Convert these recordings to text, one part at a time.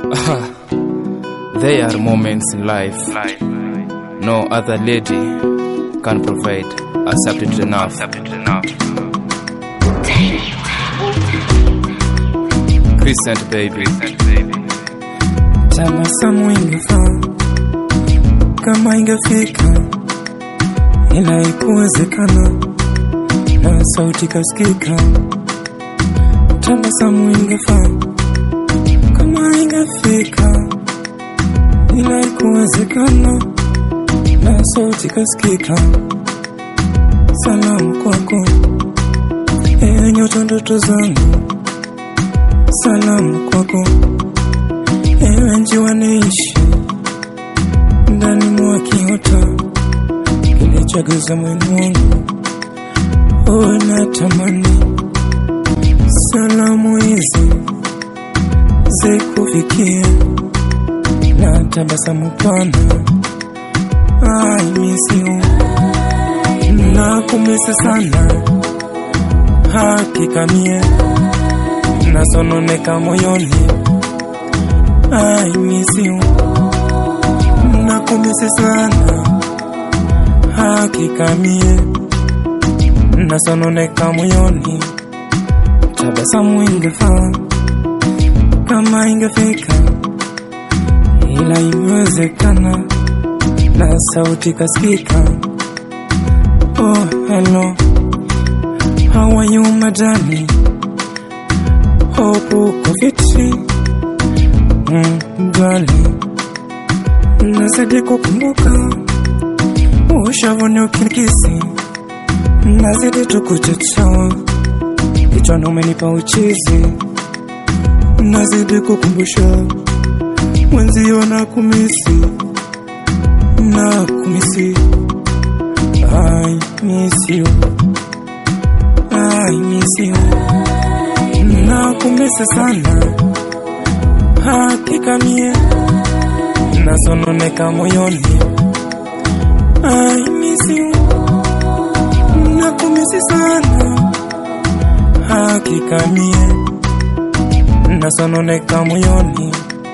There are moments in life no other lady can provide accepted enough. Crescent baby. Tabasamu ingefaa kama ingefika, ila ikuwezekana na sauti kasikika. Tabasamu ingefaa kama ingefika, ila ikuwezekana na sauti kasikika. Salamu kwako ewe nyota ndoto zangu, salamu kwako ewe njiwa naishi ndani mwa kiota kilichoguza mwili wangu, uwe na tamani salamu hizi zikufikie na tabasamu pana. I miss you, nakumisi sana, hakika mie nasononeka moyoni. I miss you, nakumisi sana, hakika mie nasononeka moyoni. Tabasamu ingefaa kama ingefika, ila imewezekana na sauti kasikika. Oh, hello, how are you madani? Hope uko fiti mm, gali nazidi kukumbuka ushavuni ukinikisi, nazidi tukuchochoa kichwani umenipa uchizi, nazidi kukumbusha mwenzio na kumisi na kumisi. I miss you, I miss you, na kumisi sana, hakika mie nasononeka moyoni. I miss you, na kumisi sana, hakika mie nasononeka moyoni.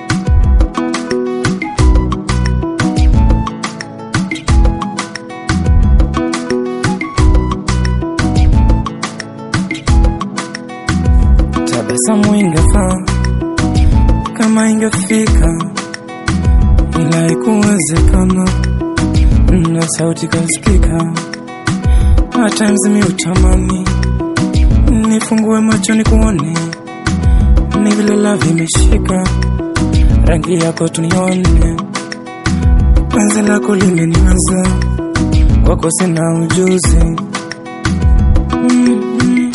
Tabasamu ingefaa kama ingefika, ila ikuwezekana na sauti kasikika. At times mi utamani nifungue macho nikuone, ni vile love imeshika rangi yako tunione, penzi lako limeniweza, kwako sina ujuzi mm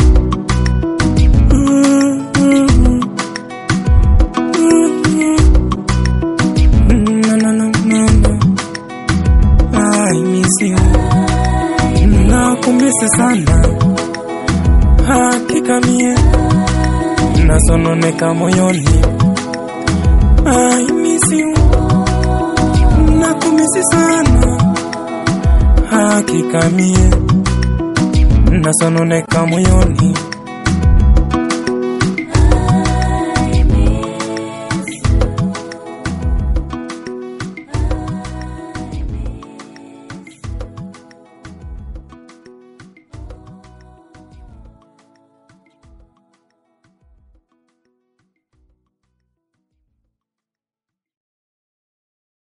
No, no, no, no, no. I miss you. Nakumisi sana, hakika mie nasononeka moyoni. I miss you. Nakumisi sana, hakika mie nasononeka moyoni.